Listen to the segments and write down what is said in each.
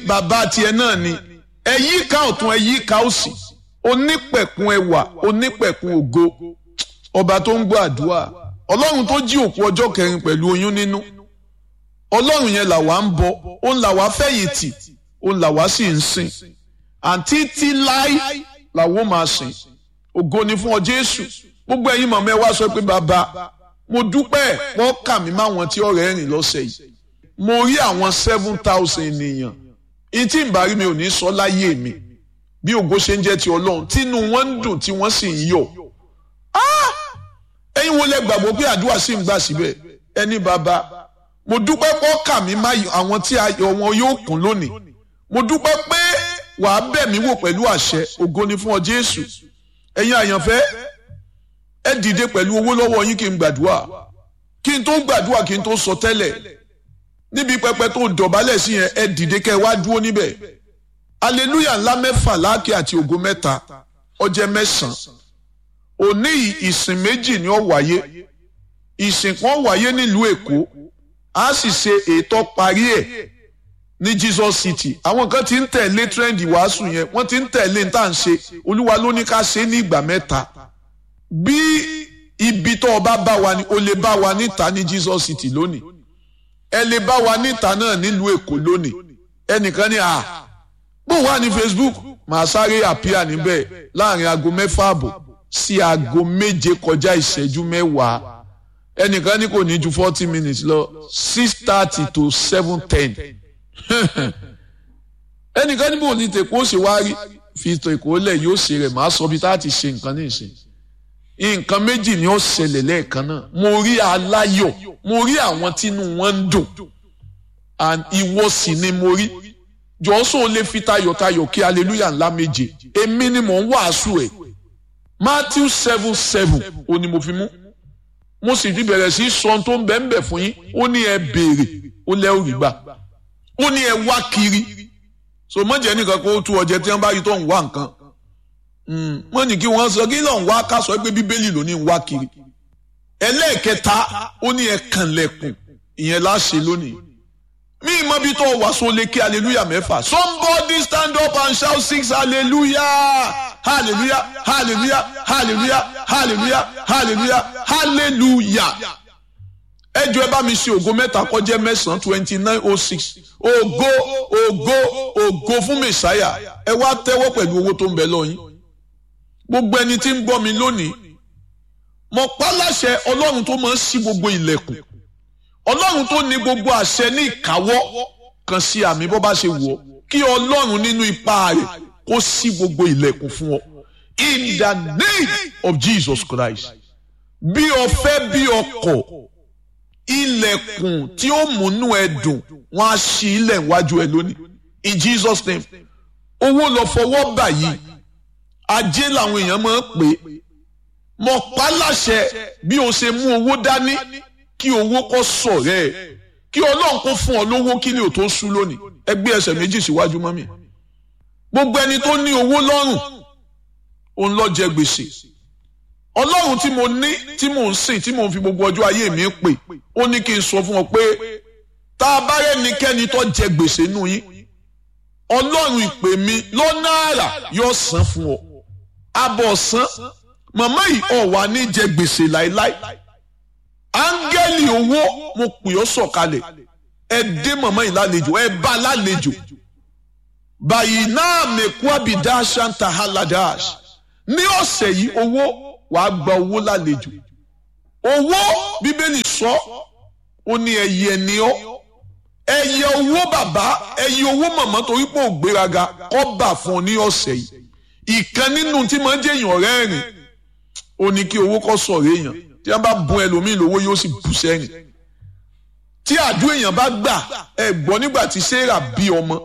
bàbá tiẹ̀ náà ni ẹ yí ká ọ̀tún ẹ yí ká òsì onípẹ̀kun ẹwà onípẹ̀kun ògo ọba tó ń gbọ́ àdúrà ọlọ́run tó jí òkú ọjọ́ kẹrin pẹ̀lú oyún nínú ọlọ́run yẹn làwa ń bọ òun làwa fẹ̀yìntì òun làwa sì ń sìn àǹtí tí láí làwọn máa sìn ògo ni fún ọ jésù gbogbo ẹ̀yin mọ̀mọ́ ẹ wá sọ pé bàbá mo dúpẹ́ wọ́n kà mí máwọn tí ọ̀rẹ́ rìn lọ́sẹ̀ yìí mo rí àwọn seven thousand ènìyàn ìtì ìbárí mi ò ní sọ láyé mi bí ògo ṣe ń jẹ́ ti ọlọ́run tínú wọn ń dùn tí wọ́n sì ń yọ̀ ẹ̀yin wo lẹ gbàgbọ́ pé àdúrà sì ń gbà síbẹ̀ ẹni bàbá mo dúpẹ́ pọ́ kà mí má àwọn tí ayọ̀ wọn yóò kún lónìí mo dúpẹ́ pé wàá bẹ̀ mí wò pẹ̀lú àṣẹ ògo ni fún ọ Jésù ẹ̀yin àyànfẹ́ ẹ dìde pẹ̀lú owó lọ́wọ́ yín kí n gbàdúrà kí n tó gbàdúrà kí n tó sọ tẹ́lẹ̀ níbi pẹpẹ tó dọ̀bálẹ̀ sí yẹn ẹ dìde kẹ́ ẹ wá dúró níbẹ̀ aleluya ńlá mẹ́fà láàkì àti ògo mẹ́ta ọjẹ́ mẹ́sàn-án òní ìsìn méjì ni ó wáyé ìsìn kan wáyé nílùú Èkó a sì ṣe ètò parí ẹ̀ ní Jesus City àwọn kan ti ń tẹ̀lé trend ìwàásù yẹn wọ́n ti ń tẹ̀lé ní tá à ń ṣe olúwa ló ní ká ṣe ní ìgbà mẹ́ta bí ibi tó o bá bá wa ni o lè bá wa níta ní Jesus City lónìí ẹ lè bá wa níta náà nílùú Èkó lónìí ẹnìkan ní à bó wà ní Facebook màá sáré àpíà níbẹ̀ láàrin aago mẹ́fà àbọ̀ sí aago méje kọjá ìṣẹ́jú mẹ́wàá ẹnìkan ní kò ní ju forty minutes lọ six thirty to seven ten ẹnìkan ní bò ní tèkó ṣe wá rí fi tèkó lẹ̀ yóò ṣe rẹ̀ màá sọ bí tá a ti ṣe nǹkan ní ìsìn nǹkan méjì ni ó ṣẹlẹ̀ lẹ́ẹ̀kan náà mo rí aláyọ̀ mo rí àwọn tínú wọn ń dùn and ìwọ sì ni mo rí jọ́sọ̀ lè fi tayọ̀tayọ̀ kí hallelujah ńlá méje èmi ni mò ń wàásù ẹ̀ Matthew seven seven ó ní mo fi mú mo sì ti bẹ̀rẹ̀ sí sọ tó ń bẹ̀ ń bẹ̀ fún yín ó ní ẹ béèrè ó lẹ́ òrì gbà ó ní ẹ wá kiri so mọ̀jẹ̀ nìkan kó tú ọjẹ́ tí wọ́n bá rí tó ń wá nǹkan wọ́n ní kí wọ́n sọ kí lọ́n wá ká sọ pé bíbélì ló ní wá kiri ẹlẹ́ẹ̀kẹta ó ní ẹ kànlẹ̀kùn ìyẹn láṣẹ lónìí mi mọ bí tó wà so lè kí hallelujah mẹ́fà somebody stand up and shout six hallelujah hallelujah hallelujah hallelujah hallelujah hallelujah hallelujah ẹ jọ ẹ bá mi ṣe ògo mẹ́ta kọjá mẹ́sàn-án twenty nine oh six ògo ògo ògo fún mẹsàáyà ẹ wá tẹ́wọ́ pẹ̀lú owó tó ń bẹ lọ́yìn gbogbo ẹni tí ń gbọ́ mi lónìí mo pa láṣẹ ọlọ́run tó máa ń ṣí gbogbo ilẹ̀kùn ọlọ́run tó ní gbogbo àṣẹ ní ìkáwọ́ kan sí àmì bó bá ṣe wọ̀ kí ọlọ́run nínú ipá rẹ̀ kó ṣí gbogbo ilẹ̀kùn fún ọ in the name of Jesus Christ bí o fẹ́ bí o kọ̀ ilẹ̀kùn tí ó múnú ẹ dùn wọ́n á ṣí ilẹ̀ iwájú ẹ lónìí in Jesus name owó lọ fọwọ́ báyìí ajé làwọn èèyàn máa ń pè é mọ̀ pa láṣẹ bí o ṣe mú owó dání kí owó kó sọ̀rẹ́ ẹ̀ kí ọlọ́run kó fún ọ lówó kí ni ò tó sú lónìí ẹ gbé ẹsẹ̀ méjì síwájú mọ́mì gbogbo ẹni tó ní owó lọ́rùn òun lọ jẹ gbèsè ọlọ́run tí mo ní tí mò ń sìn tí mò ń fi gbogbo ọjọ́ ayé mi pè ó ní kí n sọ fún ọ pé tá a bá rẹ́nikẹ́ni tó jẹ gbèsè nù yín ọlọ́run ìpè mi lọ́nà àrà yóò san fún ọ abọ̀ san màmá yìí ọ̀ wá ní jẹ gbèsè láéláé áńgẹ́lì owó mo pè ọ́ sọ̀kalẹ̀ ẹ dé màmá yìí lálejò ẹ bá lálejò báyìí náà mẹ́kú àbídá ṣáńtà haladash ní ọ̀sẹ̀ yìí owó wàá gba owó lálejò owó bíbélì sọ ó ní ẹyẹ ni ọ́ ẹyẹ owó bàbá ẹyẹ owó màmá torí pé ò gbéraga kọ́ bà fún ọ ní ọ̀sẹ̀ yìí ìkan nínú tí máa ń jẹ́ èèyàn rẹ́rìn ó ní kí owó kọ́ sọ̀rọ̀ èèyàn tí wọ́n bá bùn ẹlòmíì lówó yóò sì bù sẹ́rìn tí àdúrà èèyàn bá gbà ẹ gbọ́ nígbà tí sarah bí ọmọ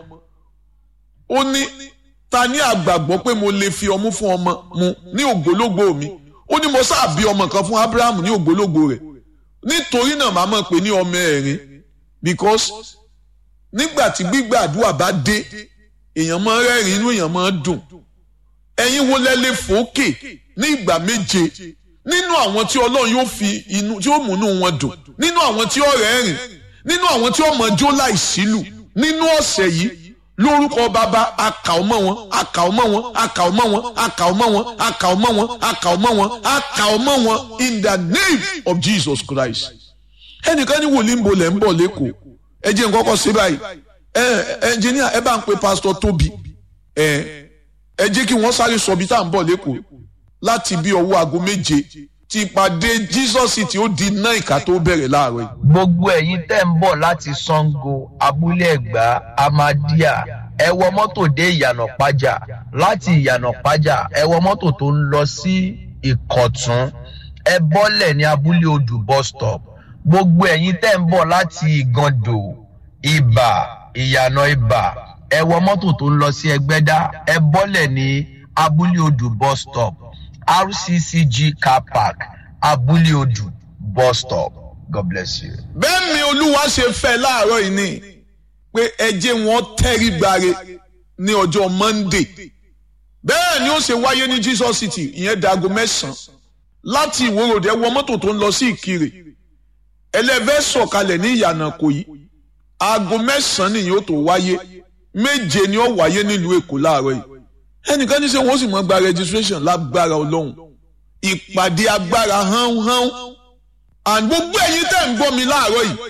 ó ní ta ní àgbàgbọ́ pé mo lè fi ọmú fún ọmọ mu ní ògbólógbò mi ó ní mo sáà bí ọmọ kan fún abraham ní ògbólógbò rẹ̀ nítorí náà màá mọ̀ pé ní ọmọ ẹ̀rín because nígbà tí gbígbàdúrà bá dé èèyàn máa rẹ́rìn inú èèyàn máa dùn ẹ̀yin wo lẹ lè fòókè ní ìgbà méje nínú àwọn tí ọlọ́run yóò fi inú tí ó múnú wọn dùn nínú àwọn tí ó rẹ́rìn nínú àwọn tí ó mọ jó láìsílù nínú ọ̀sẹ̀ yìí lórúkọ bàbá akà ọmọ wọn akà ọmọ wọn akà ọmọ wọn akà ọmọ wọn akà ọmọ wọn akà ọmọ wọn akà ọmọ wọn in the name of Jesus Christ ẹnìkan ní wòlíì ń bolẹ̀ ń bọ̀ lẹ́kọ̀ọ́ ẹ jẹ́ nǹkan kọ́ sí báyìí ẹ ẹnjìníà ẹ bá ń pe pásítọ̀ Tóbi ẹ ẹ jẹ́ kí wọ́n sáré sọ bí tá à ń bọ̀ lẹ́kọ̀ọ́ láti bí ọwọ́ aago méje ti ìpàdé Jesus tí ó di náà ìka tó bẹ̀rẹ̀ láàárọ̀ yìí. gbogbo ẹ̀yin tẹ́ ń bọ̀ láti Ṣàngó abúlé ẹ̀gbá amadíà ẹ wọ mọ́tò dé ìyànà pájà láti ìyànà pájà ẹ wọ mọ́tò tó ń lọ sí ìkọ̀tún ẹ bọ́lẹ̀ ní abúlé odù bus stop gbogbo ẹ̀yin tẹ́ ń bọ̀ láti ìgàndò ìbà ìyànà ìbà ẹ wọ mọ́tò tó ń lọ sí ẹgbẹ́dá ẹ bọ́lẹ̀ ní abúlé odù bus stop rccg car park abúlé odù bus stop god bless you. bẹ́ẹ̀ ni olúwa ṣe fẹ́ láàárọ̀ yìí ni pé ẹ jẹ́ wọn tẹ́rí gbare ní ọjọ́ monday bẹ́ẹ̀ ni ó ṣe wáyé ní jesus city ìyẹn dago mẹ́sàn-án láti ìwòròdé ẹ wọ mọ́tò tó ń lọ sí ìkirè ẹlẹ́fẹ́ sọ̀kalẹ̀ ní ìyànà kò yí aago mẹ́sàn-án nìyẹn ó tó wáyé méje ni ó wáyé nílùú èkó láàárọ̀ yìí ẹnìkan ní sẹ́ wọ́n sì mọ́ gba registration lágbára ọlọ́run ìpàdé agbára hánhán and gbogbo ẹ̀yin tẹ́ ń gbọ́ mi láàárọ̀ yìí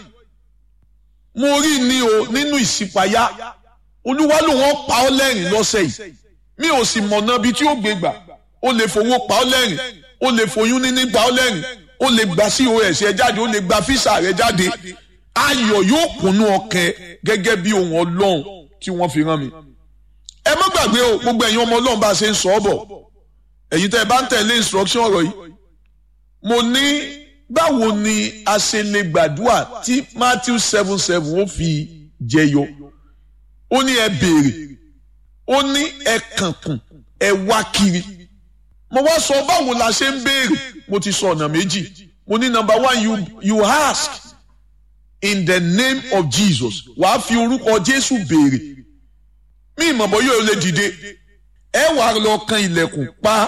mo rí ni o nínú ìṣípayá olúwa ló wọ́n pa ọ́ lẹ́rìn lọ́sẹ̀ yìí mi ò sì mọ̀nà bí tí ó gbé gbà ó lè fowó pa ọ́ lẹ́rìn ó lè foyún níní pa ọ́ lẹ́rìn ó lè gba cos rẹ jáde ó lè gba físà rẹ jáde ayọ̀ yóò kúnnú ọkàn gẹ́gẹ́ bí ohun ọlọ́run tí wọ́n fi rán mi ẹ má gbàgbé o gbogbo ẹ̀yin ọmọ ọlọ́run bá a ṣe ń sọ ọ́ bọ̀ ẹ̀yin tẹ́ ẹ bá ń tẹ̀lé instruction ọ̀rọ̀ yìí mo ní báwo ni a ṣe lè gbàdúrà tí Matthew seven seven ó fi jẹyọ ó ní ẹ béèrè ó ní ẹ kànkùn ẹ wá kiri mo wá sọ báwo la ṣe ń béèrè mo ti sọ ọ̀nà méjì mo ní number one you you ask in the name of Jesus wàá fi orúkọ Jésù béèrè mí ìmọ̀bọ̀ yóò lè dìde ẹ wà lọ kan ilẹ̀kùn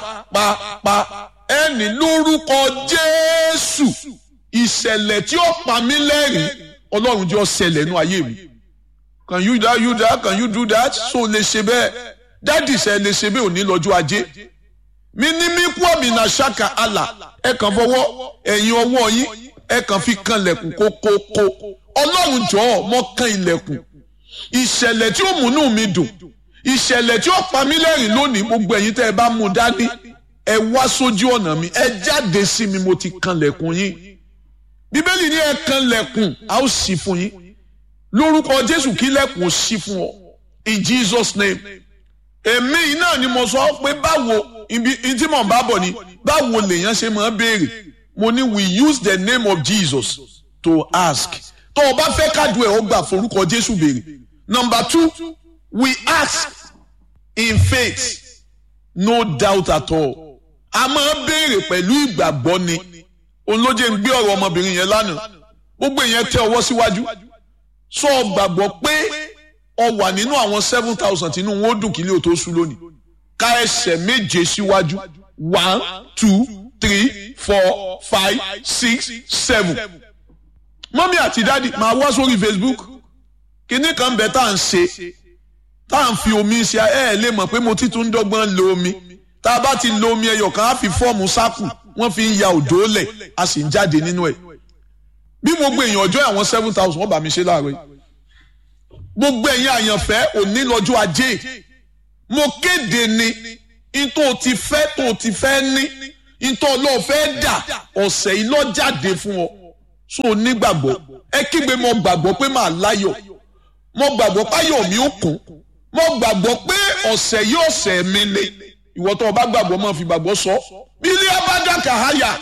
pápápá ẹ ní lórúkọ Jésù ìṣẹ̀lẹ̀ tí ó pa mí lẹ́rìn Ọlọ́run jẹ́ ó ṣẹlẹ̀ nú ayé mi can you that you that can you do that so lè ṣe bẹ́ẹ̀ dádì ṣe lè ṣe bẹ́ẹ̀ òní lọ́jọ́ ajé mi ní mí kú àmì náà ṣáka àlà ẹ kàn fọwọ́ ẹ̀yìn ọwọ́ yín ẹ kàn fi kan ilẹ̀kùn kókókó Ọlọ́run jọ̀ọ́ mọ́ kan ilẹ̀kùn ìṣẹ̀lẹ̀ tí ó múnú mi dùn ìṣẹ̀lẹ̀ tí ó pa mí lẹ́rìn lónìí gbogbo ẹ̀yin tẹ́ ẹ bá mú dání ẹ wá sójú ọ̀nà mi ẹ jáde sí mi mo ti kanlẹ̀kùn yín bíbélì ní ẹ kanlẹ̀kùn a ó ṣí fún yín lórúkọ jésù kí lẹ̀kùn ó ṣí fún ọ in jesus name èmi yìí náà ni mo sọ pé báwo ibi tí mò ń bá bọ̀ ni báwo lèèyàn ṣe máa béèrè mo ní we use the name of jesus to ask tó o bá fẹ́ kájú ẹ̀ ó gbà forúkọ jésù béèrè number two we ask in faith no doubt at all a máa béèrè pẹ̀lú ìgbàgbọ́ ni olóje ń gbé ọ̀rọ̀ ọmọbìnrin yẹn lánàá gbogbo ìyẹn tẹ ọwọ́ síwájú sọ gbàgbọ́ pé ọ wà nínú àwọn seven thousand tínú wọn ó dùn kílé o tó sú lónìí ká ẹsẹ̀ méje síwájú one two three four five six seven mọ́mí àti dádì máa wá sórí Facebook kinní kan bẹ̀ tá à ń ṣe tá à ń fi omi ṣe ẹ ẹ lè mọ̀ pé mo ti tún dọ́gbọ́n lo omi tá a bá ti lo omi ẹyọ kan á fi fọ́ọ̀mù sáàkù wọ́n fi ń ya òdó lẹ̀ a sì ń jáde nínú ẹ̀ bí gbogbo èèyàn ọjọ́ àwọn seven thousand wọ́n bá mi ṣe láàárọ̀ yìí gbogbo ẹ̀yin àyànfẹ́ òní lọ́jọ́ ajé mo kéde ni ntọ́ ti fẹ́ tó ti fẹ́ ní ntọ́ ọlọ́ọ̀ fẹ́ dà ọ̀sẹ̀ yìí lọ́ jáde fún ọ so nígbàgbọ́ ẹ kígbe mo gbàgbọ́ pé màá láyọ̀ mo gbàgbọ́ páyọ̀ mi ó kún mo gbàgbọ́ pé ọ̀sẹ̀ yìí ọ̀sẹ̀ mi ni ìwọ tó o bá gbàgbọ́ máa fi gbàgbọ́ sọ bílí abájáka háyà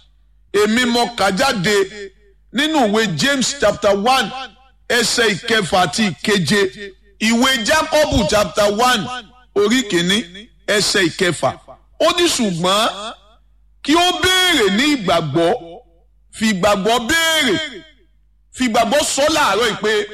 èmi mo kà jáde nínú ìwé James chapter one ẹsẹ̀ ìkẹfà àti ìkeje ìwé Jacob chapter one orí kìíní ẹsẹ̀ ìkẹfà ó ní ṣùgbọ́n kí ó béèrè ní ìgbàgbọ́ fi ìgbàgbọ́ béèrè fi ìgbàgbọ́ sọ láàárọ̀ yìí pé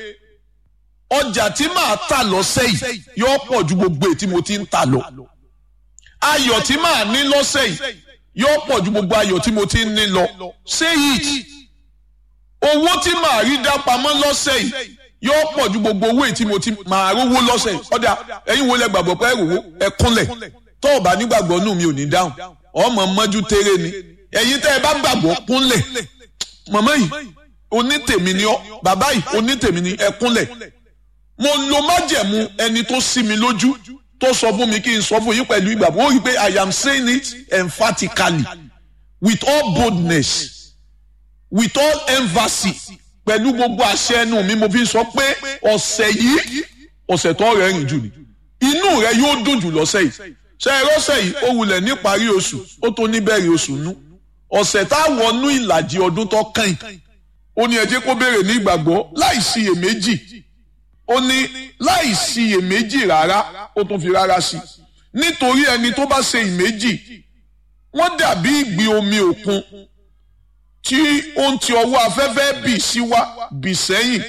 ọjà tí màá tà lọ́sẹ̀ yìí yóò pọ̀ ju gbogbo èyí tí mo ti ń tà lọ. ayọ̀ tí màá ní lọ́sẹ̀ yìí yóò pọ̀ ju gbogbo ayọ̀ tí mo ti ń ní lọ. say it. owó tí màá rí dá pamọ́ lọ́sẹ̀ yìí yóò pọ̀ ju gbogbo owó tí mo ti máa rówó lọ́sẹ̀ ọ̀dà ẹ̀yin wo lẹ gbàgbọ́ pé rówó ẹ kúnlẹ̀ tó o bá nígbàgbọ́ nù mi ò ní dáhùn ọmọ mọ́jú tẹ́rẹ́ ni ẹ̀yin tẹ́ ẹ bá gbàgbọ́ kúnlẹ̀ màmá yìí onítèmi ni ọ́ bàbá yìí onítèmi ni ẹ kúnlẹ̀ mo lo májẹ̀mú ẹni tó sí mi lójú tó sọ fún mi kí n sọ fún yín pẹ̀lú ìgbàgbọ́ ó rí i pé I am saying it emphatically with all boldness with all emphasis pẹ̀lú gbogbo àṣẹ ẹnu mi mo fi sọ pé ọ̀sẹ̀ yìí ọ̀sẹ̀ tó rẹ̀ rìn jù ni inú rẹ yóò dùn jù lọ́sẹ̀ yìí ṣe é rọ́sẹ̀ yìí ó wulẹ̀ níparí oṣù ó tó níbẹ̀rẹ̀ oṣù nú ọ̀sẹ̀ tá a wọnú ìlàjì ọdún tó kàn ó ní ẹ jẹ́ kó béèrè ní ìgbàgbọ́ láì síyèméjì ó ní láì síyèméjì rárá ó tún fi rárá sí nítorí ẹni tó bá ṣe ìméjì wọ́n dàbí ìgbì omi òkun tí ó ń ti ọwọ́ afẹ́fẹ́ bì sí wá bì sẹ́yìn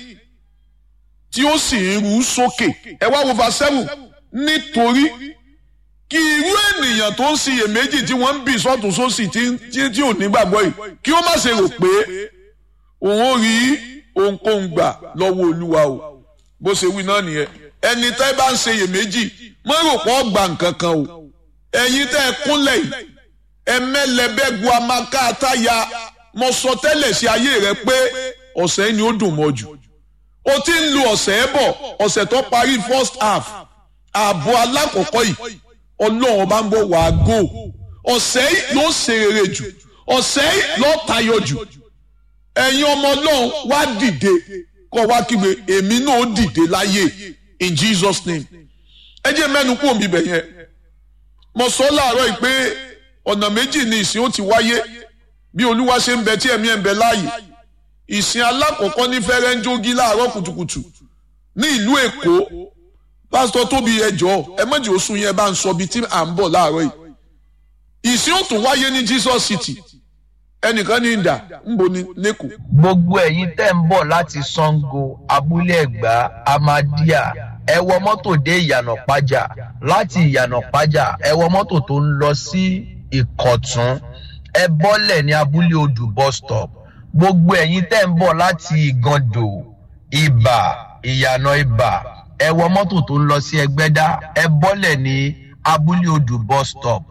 tí ó sì ń rú sókè ẹ wá wo verse seven nítorí kí irú ènìyàn tó ń ṣiyèméjì tí wọ́n ń bì sọ́tún sósì tí ò ní gbàgbọ́ yìí kí ó má ṣe rò pé òun ò rí ohunkóhun gbà lọ́wọ́ olúwa o bó ṣe wí náà nìyẹn ẹni tẹ́ bá ń ṣiyèméjì má rò pé ó gba nǹkan kan o ẹ̀yin tẹ́ ẹ kúnlẹ̀ yìí ẹmẹlẹbẹgu amaka ataya mo sọ tẹ́lẹ̀ sí ayé rẹ pé ọ̀sẹ̀ ni ó dùn mọ́ jù o ti ń lu ọ̀sẹ̀ bọ̀ ọ̀sẹ̀ tó parí first half ààbọ̀ alákọ̀ọ́kọ́ yìí ọlọ́run bá ń bọ̀ wá go ọ̀sẹ̀ yìí ló ṣe rere jù ọ̀sẹ̀ yìí ló tayọ jù ẹ̀yin ọmọ ọlọ́run wá dìde kọ́ wá kígbe èmi náà ó dìde láyé in Jesus name ẹ jẹ́ mẹ́nu kú òmí bẹ̀ yẹn mo sọ láàárọ̀ yìí pé ọ̀nà méjì ni ìsìn ó ti wáyé bí olúwa ṣe ń bẹ tí ẹ̀mí ẹ̀ ń bẹ láàyè ìsìn alákọ̀ọ́kọ́ ní fẹ́rẹ́ńjógí láàárọ̀ kùtùkùtù ní ìlú èkó pásítọ̀ tóbi ẹjọ́ ẹ mọ̀jì oṣù yẹn bá ń sọ bíi tí à ń bọ̀ láàárọ̀ yìí ìsìn ó tún wáyé ní Jesus City ẹnìkan ní ìdá ń bo ní lẹ́kọ̀ọ́. gbogbo ẹ̀yin tẹ́ ń bọ̀ láti Ṣàngó abúlé ẹ̀gbá amadíà ẹ wọ mọ́tò dé ìyànà pájà láti ìyànà pájà ẹ wọ mọ́tò tó ń lọ sí ìkọ̀tún ẹ bọ́lẹ̀ ní abúlé odù bus stop gbogbo ẹ̀yin tẹ́ ń bọ̀ láti ìgàndò ìbà ìyànà ìbà ẹ wọ mọ́tò tó ń lọ sí ẹgbẹ́dá ẹ bọ́lẹ̀ ní abúlé odù bus stop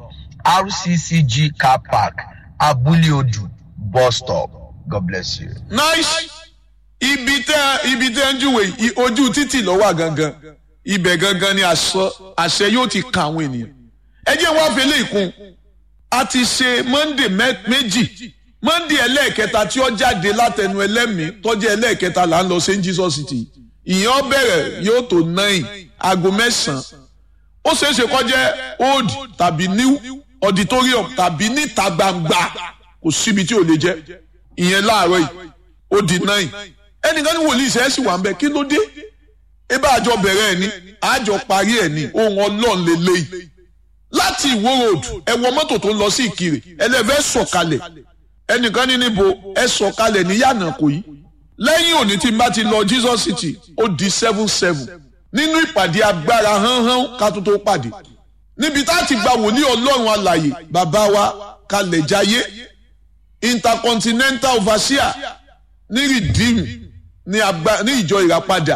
rccg car park abúlé odù bus stop god bless you. nice ibi tẹ ibi tẹ ń júwe ojú títì ló wà gangan ibẹ̀ gangan ni àṣẹ yóò ti kan àwọn ènìyàn ẹ jẹ́ wá fi eléyìí kún a ti ṣe monday méjì monday ẹlẹ́ẹ̀kẹta tí ó jáde látẹnu ẹlẹ́mìí tọ́jú ẹlẹ́ẹ̀kẹta là ń lọ sí jesus city ìyẹn bẹ̀rẹ̀ yóò tó nine aago mẹ́sàn-án ó ṣeé ṣe kó jẹ́ old tàbí new auditorium tàbí níta gbangba kò síbi tí ò lè jẹ́ ìyẹn láàárọ̀ yìí ó di nine ẹnìkan ní wòlíì ṣe é sì wà ń bẹ kí ló dé ebe àjọ bẹ̀rẹ̀ ẹ̀ ní àjọ parí ẹ̀ ní ohun ọlọ́run lélẹ́yìí láti ìwó road ẹ wọ mọ́tò tó ń lọ sí ìkirè ẹlẹ́fẹ́ sọ̀kalẹ̀ ẹnìkan ní níbo ẹ sọ̀kalẹ̀ ní yànnàkó yìí lẹ́yìn òní tí n bá ti lọ Jesus City ó di seven seven nínú ìpàdé agbára hánhán ká tó tó pàdé níbi tá a ti gba wòlíì ọlọ́run alàyè bàbá wa kalẹ̀ jayé intercontinental overseer ní redeem ní agba ní ìjọ ìràpadà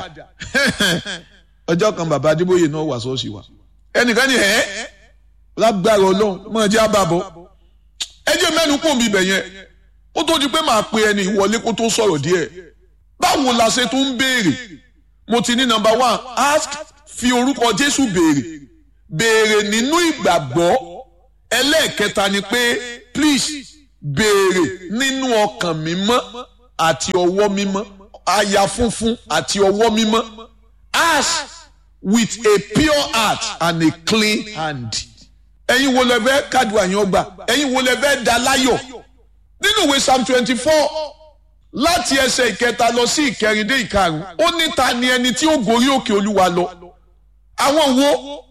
ọjọ́ kan bàbá adébóyè náà wà sọ́ọ̀sì wa ẹnìkan ní ẹ́ lágbára ọlọ́run máa jẹ́ àbàbọ̀ ẹ jẹ́ mẹ́nu kún mi bẹ̀ yẹn ó tó di pé màá pe ẹni ìwọlé kó tó sọ̀rọ̀ díẹ̀ báwo la ṣe tún ń béèrè mo ti ní number one ask fi orúkọ jésù béèrè béèrè nínú ìgbàgbọ́ ẹlẹ́ẹ̀kẹta ni pé please béèrè nínú ọkàn mímọ́ àti ọwọ́ mímọ́ àyà funfun àti ọwọ́ mímọ́ ask with a pure heart and a clean hand. ẹ̀yin wo lẹ fẹ́ kádùn àyàn ọgbà ẹ̀yin wo lẹ fẹ́ da láyọ̀ nínú ìwé psalm twenty four láti ẹsẹ̀ ìkẹta lọ sí ìkẹrin dé ìkarùn ó ní ta ni ẹni tí ó gorí òkè olúwa lọ àwọn wo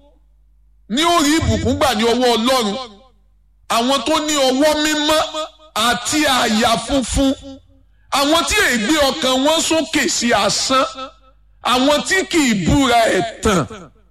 ní ó rí ìbùkún gbà ní ọwọ́ ọlọ́run àwọn tó ní ọwọ́ mímọ́ àti àyà funfun àwọn tí ègbé ọkàn wọn sókè sí asán àwọn tí kì í búra ẹ̀tàn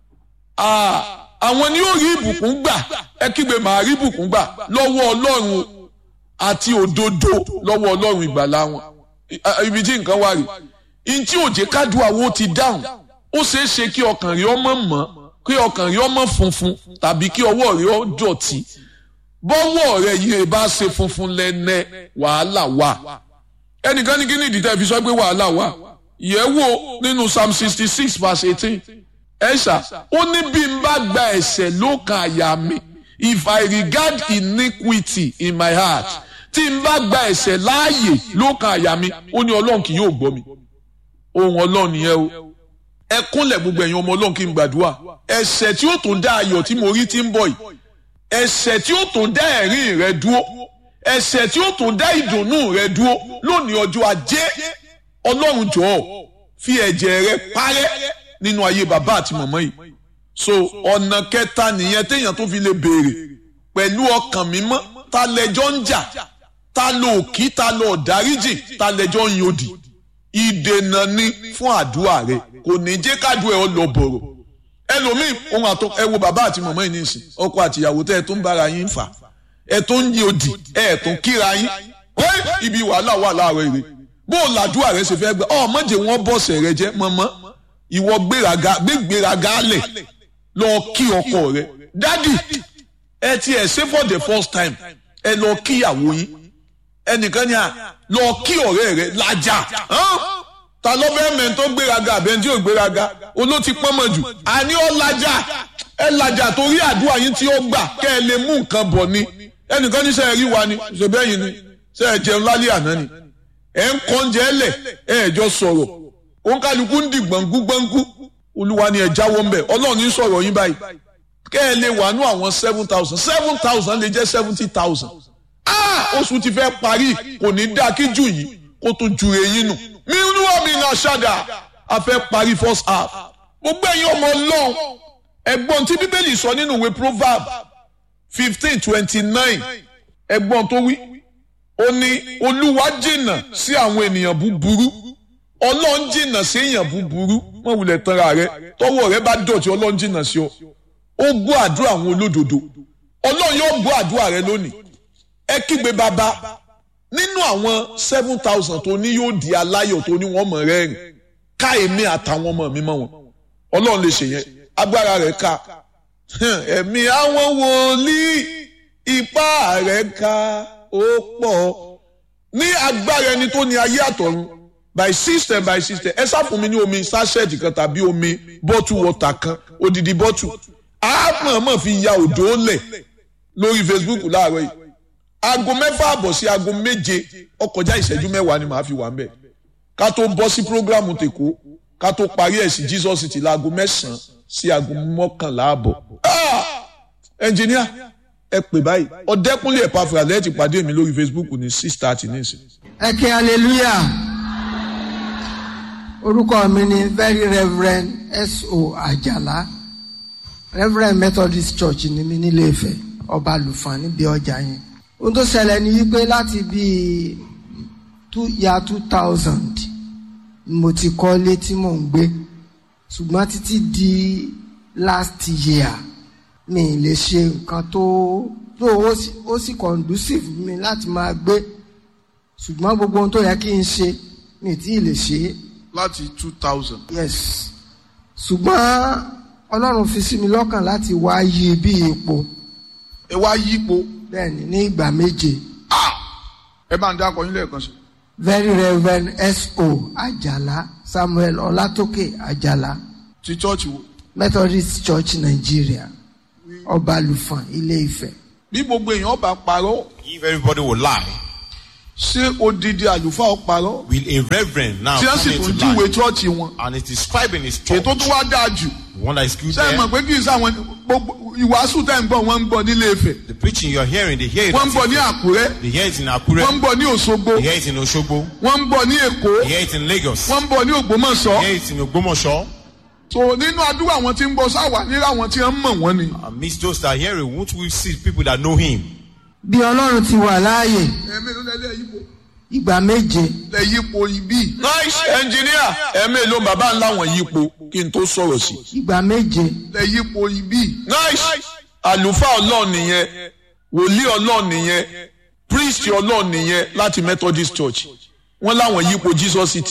àwọn ni ó rí ìbùkún gbà ẹ kígbe màá rí ìbùkún gbà lọ́wọ́ ọlọ́run àti òdodo lọ́wọ́ ọlọ́run ìgbàlà wọn ibi tí nǹkan wà rí ntí òjé kádùá wo ti dáhùn ó ṣeé ṣe kí ọkàn rí ọmọ mọ́ kí ọkàn rí ọmọ funfun tàbí kí ọwọ́ rí ọ dọ̀tí bọ́wọ́ rẹ yìí bá ṣe funfun lẹ́nẹ́ wàhálà wà ẹnìkan ní kí ni ìdí tẹ́ fi sọ pé wàhálà wà yẹ̀ wò nínú psalm sixty six verse eighteen ẹ̀ṣà ó ní bí n bá gba ẹ̀ṣẹ̀ lókàn àyà mi if I regard iniquity in my heart tí n bá gba ẹ̀ṣẹ̀ láàyè lókàn àyà mi ó ní ọlọ́run kì yóò gbọ́ mi ohun ọlọ́run nìyẹn o ẹ kúnlẹ̀ gbogbo ẹ̀yin ọmọ ọlọ́run kí n gbàdúrà ẹ̀ṣẹ̀ tí ó tún dá ayọ̀ tí mo rí tí ń bọ̀ yìí ẹ̀ṣẹ̀ tí ó tún dá ẹ̀rín rẹ dúró ẹ̀ṣẹ̀ tí ó tún dá ìdùnnú rẹ dúró lónìí ọjọ́ ajé ọlọ́run jọ̀ọ́ fi ẹ̀jẹ̀ rẹ parẹ́ nínú ayé bàbá àti màmá yìí so ọ̀nà kẹta nìyẹn téèyàn tó fi lè béèrè pẹ̀lú ọkàn mímọ́ ta lẹjọ́ ń jà ta lo òkí ta lo ọ̀dáríjì ta lẹjọ́ ń yòdì ìdènà ni fún àdúrà rẹ kò ní jẹ́ kádùá ẹ ọ lọ bọ̀rọ̀ ẹlòmíì ohun àtọ ẹ wo bàbá àti màmá yìí nìsín ọkọ àti ìyàwó tẹ ẹ tó ń bára yín fà ẹ tó ń yòdì ẹ tó ń kíra yín ibi wàhálà wà láàárọ̀ èrè bó o làdúrà rẹ ṣe fẹ́ gbà ọ mọ̀jẹ̀ wọn bọ̀sẹ̀ rẹ jẹ́ mọ́mọ́ ìwọ gbéraga gbégbéraga lẹ̀ lọ kí ọkọ rẹ dádì ẹ ti ẹ ṣe for the first time ẹ lọ kíyàwó yín ẹnìkan ni à lọ kí ọ̀rẹ́ rẹ lájà ta ló fẹ́ mẹ́rin tó gbéraga àbẹ́ tí ò gbéraga olóòtí pọ́nmọ̀ jù àní ọ lájà ẹ lájà torí àdúrà yín tí ó gbà kẹ́ ẹ lè mú nǹkan bọ̀ ni ẹnìkan ní sẹ́yìn rí wa ni ṣèbẹ́yìn ni sẹ́yìn jẹun lálẹ́ àná ni ẹ̀ ń kọ́ oúnjẹ ẹlẹ̀ ẹ̀ ẹ̀jọ́ sọ̀rọ̀ òǹkàlùkù ń di gbọ̀ngú gbọ̀ngú olúwa ni ẹ jáwọ́ ń bẹ̀ ọlọ́run ní sọ̀rọ̀ yín báyìí kẹ́ ẹ lè wà nú àwọn seven thousand seven thousand lè jẹ́ seventy thousand ah oṣù ti fẹ́ parí kò ní dá kí jù yìí kó tó ju eyín nù mí inú ọ̀mì náà ṣàdá a fẹ́ parí first half gbogbo ẹ̀yin ọmọ ọlọ́run ẹ̀gbọ́n tí bíbélì sọ nínú ìwé proverb fifteen twenty nine ẹ̀gbọ́n tó wí ó ní olúwa jìnnà sí àwọn ènìyàn búburú ọlọ́run jìnnà sí èèyàn búburú mọ̀ wulẹ̀ tanra rẹ tọwọ́ rẹ bá dọ̀tí ọlọ́run jìnnà sí ọ ó gbọ́ àdúrà àwọn olódodo ọlọ́run yóò gbọ́ àdúrà rẹ lónìí ẹ kígbe bàbá nínú àwọn seven thousand tó ní yóò di aláyọ̀ tó ní wọ́n mọ̀ rẹ́rìn ká èmi àtàwọn ọmọ mi mọ̀ wọn ọlọ́run lè ṣe yẹn agbára rẹ̀ ká ẹ̀mí àwọn wòlíì ipá rẹ̀ ká ó pọ̀ ní agbára ẹni tó ní ayé àtọ̀run by system by system ẹ sá fún mi ní omi sachet kan tàbí omi bottle water kan odidi bottle àmọ̀ọ́mọ̀ fi ya òdò lẹ̀ lórí Facebook láàárọ̀ yìí aago mẹ́fà àbọ̀ sí aago méje ọkọjá ìṣẹ́jú mẹ́wàá ni màá fi wà ń bẹ̀ ká tó bọ́ sí prógrámù tèkó ká tó parí ẹ̀ sí Jesus ti láago mẹ́sàn-án sí aago mọ́kànlá àbọ̀. ẹnjìníà ẹ pè báyìí ọ̀dẹ́kúnlé ẹ̀pàfà lẹ́yìn ti pàdé mi lórí Facebook ní six thirty nísìn. ẹ kí hallelujah orúkọ mi ni very reverend S.O. Àjàlá reverend Methodist Church ní mi nílé Ifẹ̀ ọba lùfàn níbi ọjà yẹn ohun tó ṣẹlẹ̀ ni wípé láti bíi two ya two thousand mo ti kọ́lé tí mò ń gbé ṣùgbọ́n títí di last year mi lè ṣe nǹkan tó tó ó sì conducive mi láti máa gbé ṣùgbọ́n gbogbo ohun tó yẹ kí n ṣe mi tí ì lè ṣe é. láti two thousand. yes ṣùgbọ́n ọlọ́run fi sí mi lọ́kàn láti wá yí bí ipò ẹ wá yípo. bẹ́ẹ̀ni ní ìgbà méje. ẹ bá ń dá akọyin lẹ́ẹ̀kan sí. very reverend S.O. Àjàlá Samuel Ọlátókè Àjàlá ti chọ́ọ̀chì wo. Methodist Church Nigeria Ọbalùfọ̀n Ilé Ifẹ̀. bí gbogbo èèyàn bá parọ́ If everybody will lie, ṣé odidi àlùfáà ó parọ́. will a reverend now tí wọ́n come sì in tún to júwe lie? chọ́ọ̀chì wọn. And it is scribing his church. ètò tó wá dáa jù. The one that is good ṣé ẹ mọ̀ there. pé kì í sáwọn gbogbo ìwàásù tẹ̀ ń gbọ́ wọ́n ń gbọ́ nílé Ifẹ̀. The preaching you're hearing, they hear it. wọ́n ń at bọ̀ ní Ife. Àkúrẹ́. They hear it in wọ́n ń Akure. bọ̀ ní Òṣogbo. They hear it in Oshogbo. wọ́n ń bọ̀ ní Èkó. They hear it in Lagos. wọ́n ń bọ̀ ní Ògbómọ̀ṣọ́. They hear it in Ogbomoso. so nínú àdúrà àwọn tí ń bọ̀ sáwà nílẹ̀ àwọn tí wọ́n mọ̀ wọ́n ni. Amidst those that hear it, won't we see people that know him? bí ọlọ́run ti wà láàyè ẹ̀mí ló lẹ́lẹ́ yípo. ìgbà méje lẹ yípo ibi. nice engineer ẹ̀mí ló bàbá ńlá wọn yípo kí n tó sọ̀rọ̀ sí. ìgbà méje lẹ yípo ibi. nice àlùfáà ọlọ́ọ̀ nìyẹn wòlíì ọlọ́ọ̀ nìyẹn priest ọlọ́ọ̀ nìyẹn láti Methodist Church wọ́n láwọn yípo Jesus City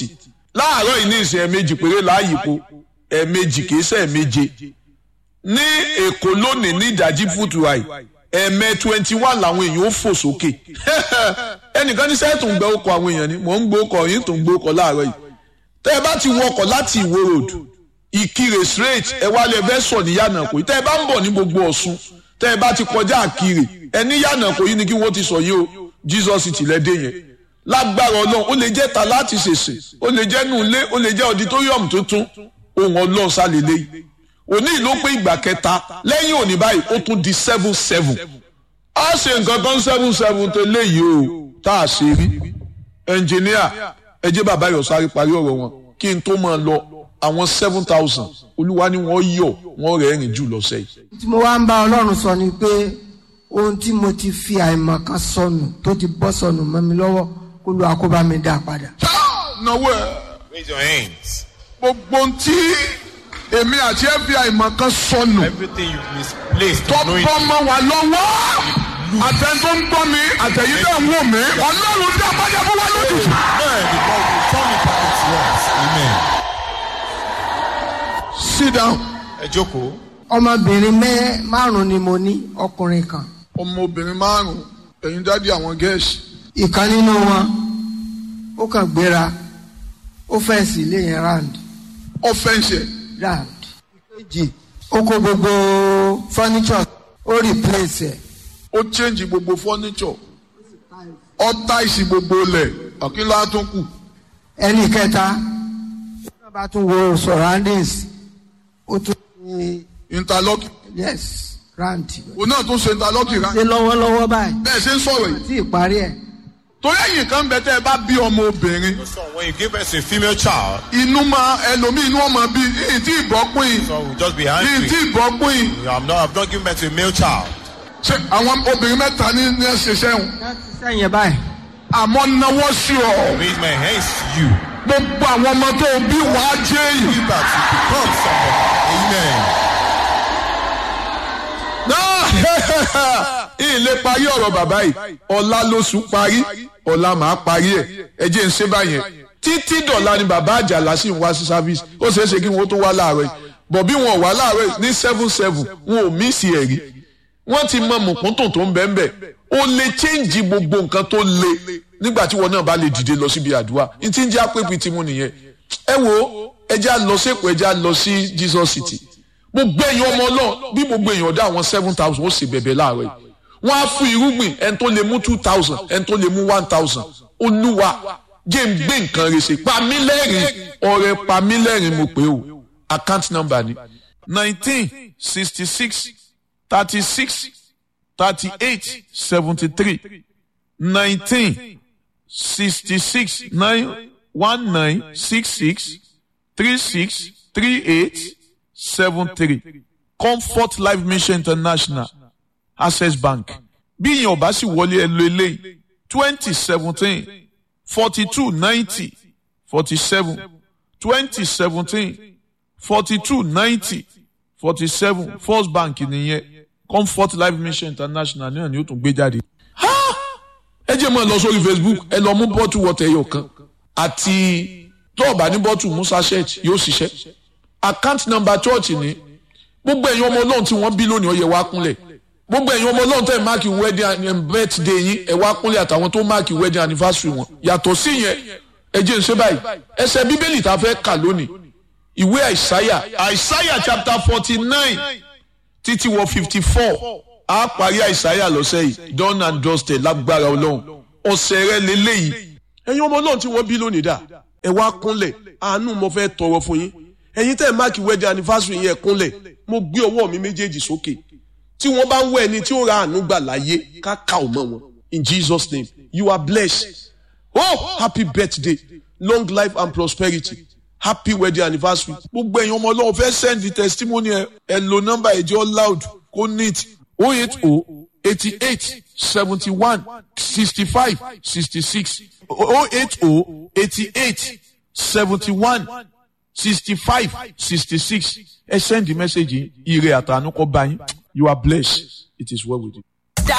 láàárọ̀ yìí ní ìsìn ẹ̀ẹ̀mejì péré láàyèpo ẹ̀ẹ̀mejì kìí ṣe ẹ̀ẹ̀meje ní èkó lónìí ní ìdájí fútuwáì ẹ̀ẹ̀mẹ twenty one làwọn èèyàn ó fò sókè ẹnìkan ní sẹ́ẹ̀ tó ń gbẹ ọkọ̀ àwọn èèyàn ni mò ń gbé ọkọ̀ yín tó ń gbé ọkọ̀ láàárọ̀ yìí tẹ́ ẹ bá ti wọkọ̀ láti ìwó road ìkirè straight ẹ wá lẹ fẹ́ sọ ní yànnàkó yìí tẹ́ ẹ bá ń bọ̀ ní gbogbo ọ̀ṣun tẹ́ ẹ bá ti kọjá àkirè ẹ ní yànnàkó yìí ni kí wọ́n ti sọ yìí o jesus ti lẹ́ dé yẹn lágbára ọlọ́run ó lè jẹ́ ta láti ṣèṣe ó lè jẹ́ nùlé ó lè jẹ́ auditorium tuntun ohun ọlọ́run sálélé yìí òní ló pé ìgbà kẹta lẹ́yìn òní báyìí ó tún di seven seven a ṣe nǹkan kan seven seven tó léyìí o tá a ṣe rí ẹnjìníà ẹ jẹ́ bàbá yọ̀ sáré parí ọ̀rọ̀ wọn kí n tó máa lọ àwọn seven thousand olúwa ni wọ́n yọ̀ wọ́n rẹ̀ rìn jù lọ́sẹ̀ yìí. tí mo wá ń bá ọlọ́run sọ ni pé ohun tí mo ti fi àìmọ̀ kan sọnù tó ti bọ́ sọnù mọ́ mi lọ́wọ́ kó lu àkóbá mi dá padà. náwó ẹ Raise your hands. gbogbo ohun tí èmi àti fbi mọ̀ kan sọnù Everything you've misplaced, tó knowing bọ́ mọ́ wa lọ́wọ́ àtẹn tó ń gbọ́ mi àtẹ̀yí tó ń wò mí ọlọ́run dá bájá fún wa lójijì. Amen. Because we turn it back to us. Amen. sit down. Ẹ jókòó. ọmọbìnrin mẹ́ márùn-ún ni mo ní ọkùnrin kan ọmọbìnrin márùn-ún ẹ̀yin dádì àwọn gẹ̀ẹ́sì. ìkan nínú wọn ó kàn gbéra ó fẹ́ǹsì ilé yẹn round ọ̀fẹ́ǹsì ẹ̀ round ìkejì ó kó gbogbo furniture ó replace ẹ̀ ó change gbogbo furniture ó táìsì gbogbo lẹ̀ àkínlá tó kù. ẹnì kẹta ó bá tún wo surroundings ó tún ṣe interlock yes round òun náà tún ṣe interlock rà ṣe lọ́wọ́lọ́wọ́ báyìí bẹ́ẹ̀ ṣe ń sọ̀rọ̀ yìí. tí ìparí ẹ̀ torí ẹ̀yìn kan bẹ tẹ́ ẹ bá bí ọmọ obìnrin So when you give birth to a female child, inú máa ẹlòmíì inú ọmọ bí yìí tí ìbọ́pín yìí so we'll just be yìí angry. tí ìbọ́pín yìí. I'm not, I've not given birth to a male child. ṣé àwọn obìnrin mẹ́ta ní ní ẹsẹ̀ sẹ́wọ̀n láti sẹ́yìn báyìí àmọ́ náwó sí ọ Raise my hands to you. gbogbo àwọn ọmọ tó o bí wàá jẹ́ èyí. Give birth to become somebody. Amen. ilé parí ọ̀rọ̀ bàbá yìí ọ̀la lóṣù parí ọ̀la màá parí ẹ̀ ẹ jẹ́ ń ṣe báyẹn títí dọ̀la ni bàbá àjàlá sì ń wá sí service ó ṣeé ṣe kí wọ́n tó wá láàárọ̀ yìí bọ̀ bí wọn ò wá láàárọ̀ yìí ní seven seven wọn ò mísì ẹ̀ rí wọ́n ti mọ mùkúntùn tó ń bẹ́ẹ̀ bẹ́ẹ̀ ó lè change gbogbo nǹkan tó le nígbà tí wọn náà bá lè dìde lọ síbi àdúrà ní tí ń jẹ́ àpèpì tí mo nìyẹn ẹ wo ẹ já lọ sí èkó ẹ já lọ sí Jesus City gbogbo èèyàn ọmọ náà bí gbogbo èèyàn dá àwọn seven thousand ó sì bẹ̀bẹ̀ láàárọ̀ yìí wọ́n á fún irúgbìn ẹni tó lè mú two thousand ẹni tó lè mú one thousand olúwa jẹ́ ń gbé nǹkan rẹ̀ ṣe pamílẹ́rìn ọ̀rẹ́ pamílẹ́rìn mo pè ó account number ni nineteen sixty six thirty six thirty eight seventy three nineteen sixty six nine one nine six six three six three eight seven three comfort life mission international access bank bí ìyẹn ọba sì wọlé ẹ lo eléyìí twenty seventeen forty two ninety forty seven twenty seventeen forty two ninety forty seven first bank nìyẹn comfort life mission international náà ni ó tún gbé jáde. ẹ jẹ́ mọ́ ẹ lọ sórí facebook ẹ lọ mú bọ́tù wọ́tẹ̀ ẹyọ kan àti tọ́ọ̀bà ní bọ́tù musa church yóò ṣiṣẹ́ account number church ni gbogbo ẹ̀yin ọmọ ọlọ́run tí wọ́n bí lónìí ó yẹ wá kúnlẹ̀ gbogbo ẹ̀yin ọmọ ọlọ́run tẹ̀ máàkì wedding and birthday yín ẹ̀ wá kúnlẹ̀ àtàwọn tó máàkì wedding anniversary wọn yàtọ̀ sí yẹn ẹ jẹ́ n ṣe báyìí ẹsẹ̀ bíbélì tá a fẹ́ kà lónìí ìwé àìsáyà àìsáyà chapter forty nine títí wọ fifty four a parí àìsáyà lọ́sẹ̀ yìí done and dusted lágbára ọlọ́run ọ̀sẹ̀ rẹ lélẹ́yìí ẹ̀yin ọmọ ọlọ́run tí wọ́n bí lónìí dà ẹ wá kúnlẹ̀ àánú mo fẹ́ tọrọ fún yín ẹ̀yin tẹ́ ẹ̀ máàkì wedding anniversary yẹn kúnlẹ̀ mo gbé ọwọ́ mi méjèèjì sókè tí wọ́n bá ń wọ ẹni tí ó ra àánú gbà láyé ká kà ọ́ mọ́ wọn in Jesus name you are blessed oh happy birthday long life and prosperity happy wedding anniversary gbogbo ẹ̀yin ọmọ ọlọ́run fẹ́ send the testimony ẹ ẹ lo number ẹ̀jẹ̀ loud kó neat oh eight oh eighty eight seventy one sixty five sixty six oh eight oh eighty eight seventy one sixty five sixty six ẹ send the message yìí ire àtànú kọ bá yín you are blessed it is well with you.